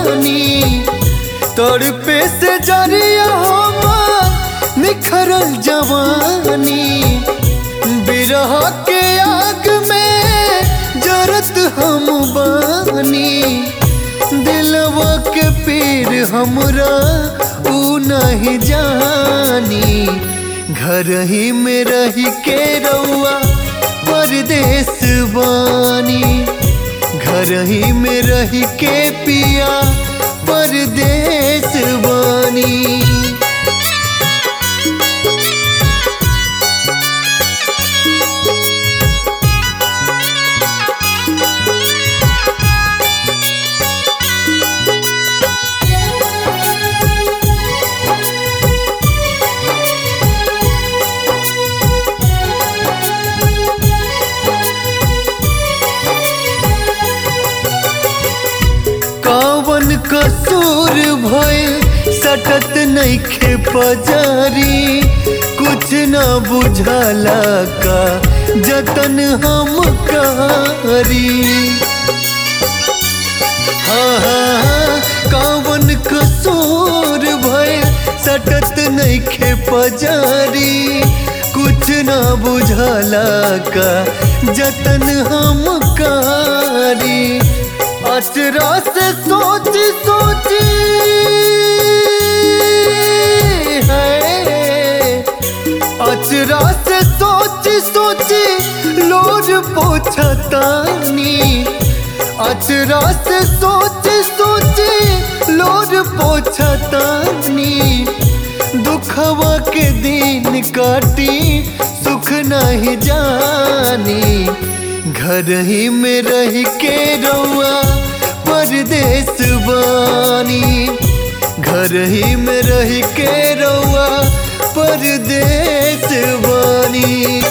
बानी तड़पे से जरिया हमार निखरल जवानी बिरह के आग में जरत हम बानी दिलवा के पीर हमरा ऊ नहीं जानी घर ही में रही के रउआ परदेश बानी घर ही में रही के पिया परदेश बानी कवन कसूर भइल सटत नइखे पजारी कुछ न बुझला का जतन हम करी हाँ हाँ हाँ, कवन कसूर भइल सटत नइखे पजारी कुछ न बुझला का जतन हम करी अचरा से सोच सोची है अचरा से सोच सोची लोर पोछतानी अचरा से सोच सोची लोर पोछतानी दुखवा के दिन काटी सुख नहीं जानी घर ही में रह के रउआ परदेश बानी घर ही में रह के रउआ परदेश बानी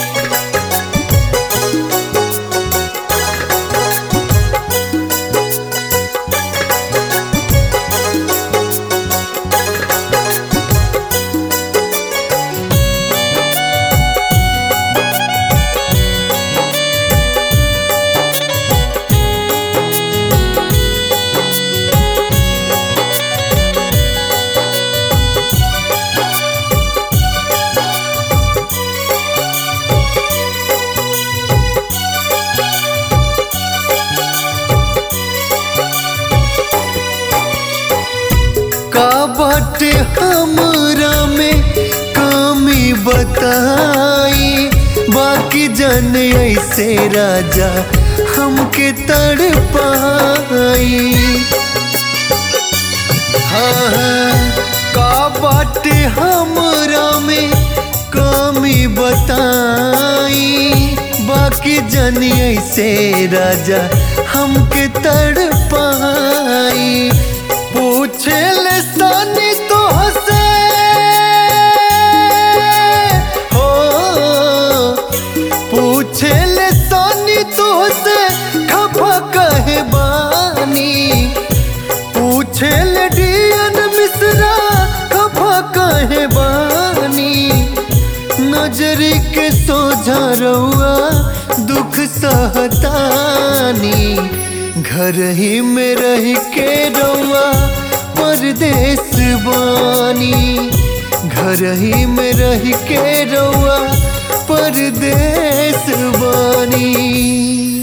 का बाटे हमरा में कमी बताई बाकी जन ऐसे राजा हमके तड़ पाई हाँ हाँ, का बाटे हमरा में कमी बताई बाकी जन ऐसे राजा हमके तड़ पाई पूछे ले सानी तो हसे हो पूछे ले सानी तो हसे खफा कहे बानी पूछे ले डियन मिश्रा खफा कहे बानी नजरी के सोझा रउआ दुख सहतानी घर ही में रह के रउआ परदेश बानी घर ही में रह के रउआ परदेश बानी